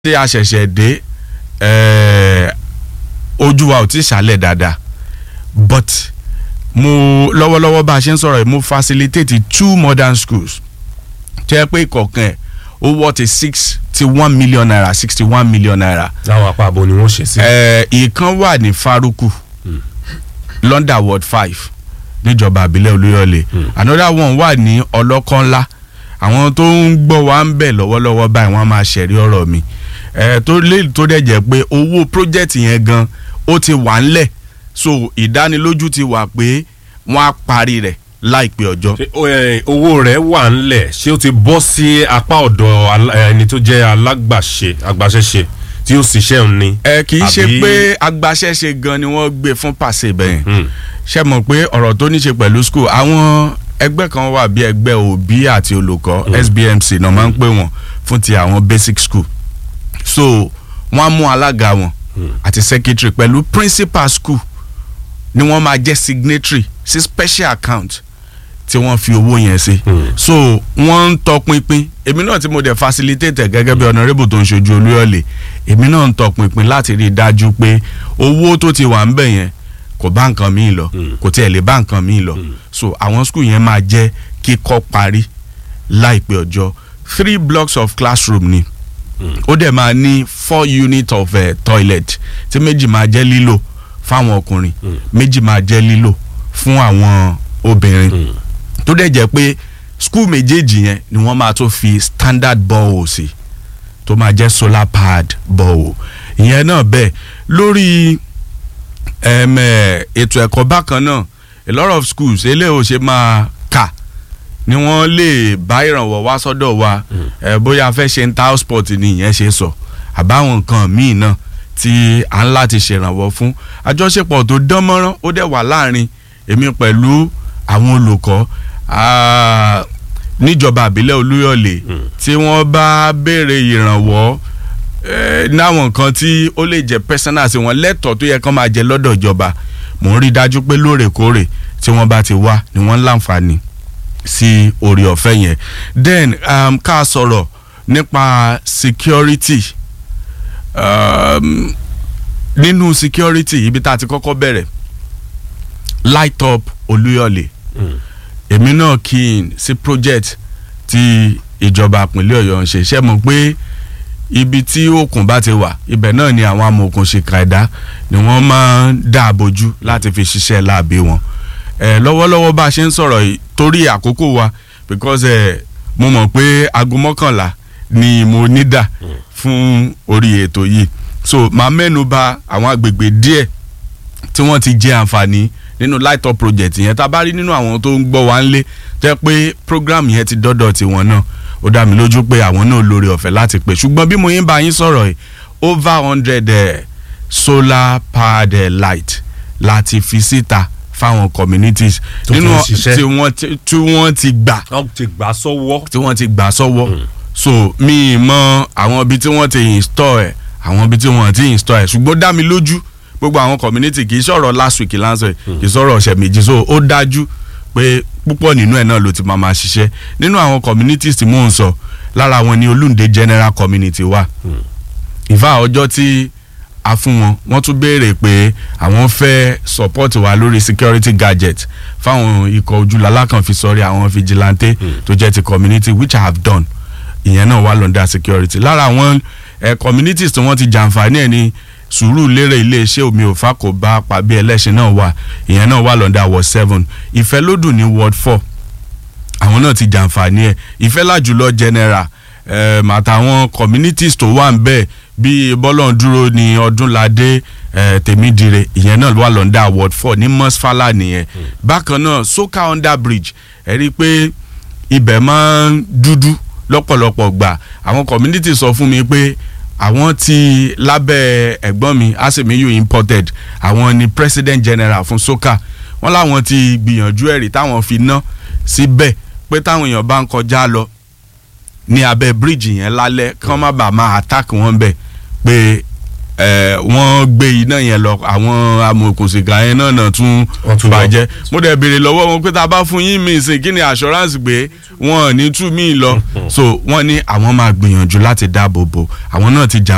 tí a ṣẹ̀ṣẹ̀ dé eh, ojú wa ò tí ì ṣàlẹ̀ dáadáa but mo lọ́wọ́lọ́wọ́ bá a ṣe ń sọ̀rọ̀ yìí mo facilitate two modern schools tó yẹ pé ìkọ̀ọ̀kan ẹ̀ ó wọ́ ti six ti one million naira sixty one million naira láwọn apá abo ni wọ́n ṣe sí. Eh, ìkan wà ní Faruku London ward five níjọba àbílẹ̀ Olúyọ̀lé another one wà ní ọlọ́kànlá àwọn tó ń gbọ́ wa ń bẹ̀ lọ́wọ́lọ́wọ́ báyìí wọ́n á máa ṣẹ̀rí ọ̀rọ̀ mi Eh, tó lè tó dẹ̀ jẹ́ pé owó project yẹn gan ó ti wà ńlẹ̀ so ìdánilójú ti wà pé wọ́n á parí rẹ̀ láìpẹ́ ọjọ́. Ṣé, ó, ẹ, owó rẹ̀ wà ńlẹ̀ ṣé ó ti bọ́ sí apá ọ̀dọ̀ alá- ẹni tó jẹ́ alágbàṣe agbaṣẹ́ṣe tí ó ṣiṣẹ́ òun ni. ẹ kì í ṣe Àbí- pé agbaṣẹ́ṣe gan ni wọ́n gbé fún pàṣẹ bẹ́ẹ̀ Hmm. ṣe mọ̀ pé ọ̀rọ̀ tó ní ṣe pẹ̀lú school àwọn ẹgbẹ́ kan wà bí ẹgbẹ́ òbí àti olùkọ́ SBMC náà máa ń pè wọ́n fún ti àwọn basic school so wọ́n á mú alága wọn àti secretary pẹ̀lú principal school ni wọ́n máa jẹ́ signatory sí special account tí wọ́n fi owó yẹn sí so wọ́n ń tọpinpin èmi náà tí mo dẹ̀ facilitate gẹ́gẹ́ bí honourable tó ń ṣojú Olúyọ̀lé èmi náà ń tọpinpin láti rí i dájú pé owó tó ti wà ń bẹ̀ yẹn kò bá nǹkan míì lọ kò tiẹ̀ lè bá nǹkan míì lọ so àwọn school yẹn máa jẹ́ kíkọ́ parí láìpẹ́ ọjọ́ three blocks of classroom ni ó dẹ̀ máa ní four units of uh, toilet tí méjì máa jẹ́ lílò fáwọn ọkùnrin méjì máa jẹ́ lílò fún àwọn obìnrin tó dẹ̀ jẹ́ pé school méjèèjì yẹn ni wọ́n máa tó fi standard borehole sí tó máa jẹ́ solar powered borehole ìyẹn náà bẹ́ẹ̀ lórí em, eh, ètò ẹ̀kọ́ bákan náà a lot of schools eléyìí ò ṣe máa kà ni wọ́n lè bá ìrànwọ́ wá sọ́dọ̀ wa ẹ bóyá a fẹ́ ṣe ń ta house sport ni ìyẹn ṣe sọ àbáwọn nǹkan míì náà tí à ń láti ṣèrànwọ́ fún àjọṣepọ̀ tó dán mọ́rán ó dẹ̀ wà láàrin èmi pẹ̀lú àwọn olùkọ́ ah, níjọba àbílẹ̀ Olúyọ̀lé tí wọ́n bá béèrè ìrànwọ́ eh, náwọn nǹkan tí ó lè jẹ́ personal sí wọn lẹ́tọ̀ọ́ tó yẹ kán máa jẹ lọ́dọ̀ ìjọba mò ń rí i dájú pé lóòrèkóòrè tí wọ́n bá ti wá ni wọ́n ń láǹfààní sí orí ọ̀fẹ́ yẹn then um, ká sọ̀rọ̀ nípa security um, nínú security ibi tá a ti kọ́kọ́ bẹ̀rẹ̀ light up Olúyọ̀lé èmi náà kí n sí project tí ìjọba ìpínlẹ̀ Ọ̀yọ́ ń ṣe ṣe mọ̀ pé ibi tí òkun bá ti wà ibẹ̀ náà ni àwọn amòòkùnṣìkà ẹ̀dá ni wọ́n máa ń dáàbòjú láti fi ṣiṣẹ́ láàbí wọn ẹ lọ́wọ́lọ́wọ́ bá a ṣe ń sọ̀rọ̀ yìí torí àkókò wa because ẹ mo mọ̀ pé aago mọ́kànlá ni mo ní dà fún orí ètò yìí so màá mẹ́nu bà àwọn agbègbè díẹ̀ tí wọ́n ti jẹ àǹfààní nínú light up project yẹn tá a bá rí nínú àwọn tó ń gbọ́ wá ń lé jẹ́ pé program yẹn ti dọ́dọ̀ tiwọn náà ó dá mi lójú pé àwọn náà lórí ọ̀fẹ́ láti pè ṣùgbọ́n bí mo yín bá yín sọ̀rọ̀ yìí over hundred eh, solar powered eh, light láti fi síta fáwọn communities Tó ti ń ṣiṣẹ́. tí wọ́n ti- tí wọ́n ti gbà wọ́n ti gbà sọ́wọ́. tí wọ́n ti gbà sọ́wọ́ so mi ì mọ àwọn ibi tí wọ́n ti install ẹ̀ àwọn ibi tí wọ́n ti install ẹ̀ ṣùgbọ́n ó dá mi lójú gbogbo àwọn community kì í sọ̀rọ̀ last week last week kì í sọ̀rọ̀ ọ̀sẹ̀ méjì so ó dájú pé púpọ̀ nínú ẹ̀ náà ló ti máa máa ṣiṣẹ́ nínú àwọn communities tí mò ń sọ lára wọn ni Olúndé general community wà ìfà ọjọ́ tí a fún wọn wọ́n tún béèrè pé àwọn fẹ́ support wa lórí security gadget fáwọn ikọ̀ ojúlala kan fi sọrí àwọn vigilante tó jẹ́ ti community which I have done ìyẹn náà wà lọ́ndà security lára àwọn eh, communities tí wọ́n ti jàǹfààní ẹ̀ ní sùúrù lérè iléeṣẹ́ omi òfa kò bá pàbí ẹlẹ́sìn náà wà ìyẹn náà wà lọ́ndà ward seven ìfẹ́lódùn ní ward four àwọn náà ti jàǹfààní ẹ̀ ìfẹ́làjùlọ general um, àtàwọn communities tó wà ń bẹ̀ bíi bọ́lọ̀ndúró ní ọdúnládé eh, tèmídìrẹ ìyẹn náà wà lọ́ndà ward four ní mọ́sfálà nìyẹn bákan náà soka under bridge ẹ rí i pé ibẹ̀ máa ń dúdú lọ́pọ̀lọpọ̀ gbà àwọn community sọ fún mi pé àwọn ti lábẹ́ ẹ̀gbọ́n mi asemiyu imported àwọn ni president general fún soka wọ́n láwọn ti gbìyànjú ẹ̀rí táwọn fi ná síbẹ̀ pé táwọn èèyàn bá ń kọjá lọ ní abẹ́ bíríìjì yẹn lálẹ́ kí wọ́n má bàa máa attack wọn bẹ̀ pé ẹ wọ́n gbé iná yẹn lọ àwọn amòòkùnsìkà yẹn náà náà tún Wọ́n tún lọ. bàjẹ́ mo dẹ̀ béèrè lọ́wọ́ wọn pé tá a bá fún yín mi ìsìn kí ni assurance pé wọn ò ní tú mí lọ so wọ́n ní àwọn máa gbìyànjú láti dáàbò bò àwọn náà ti jà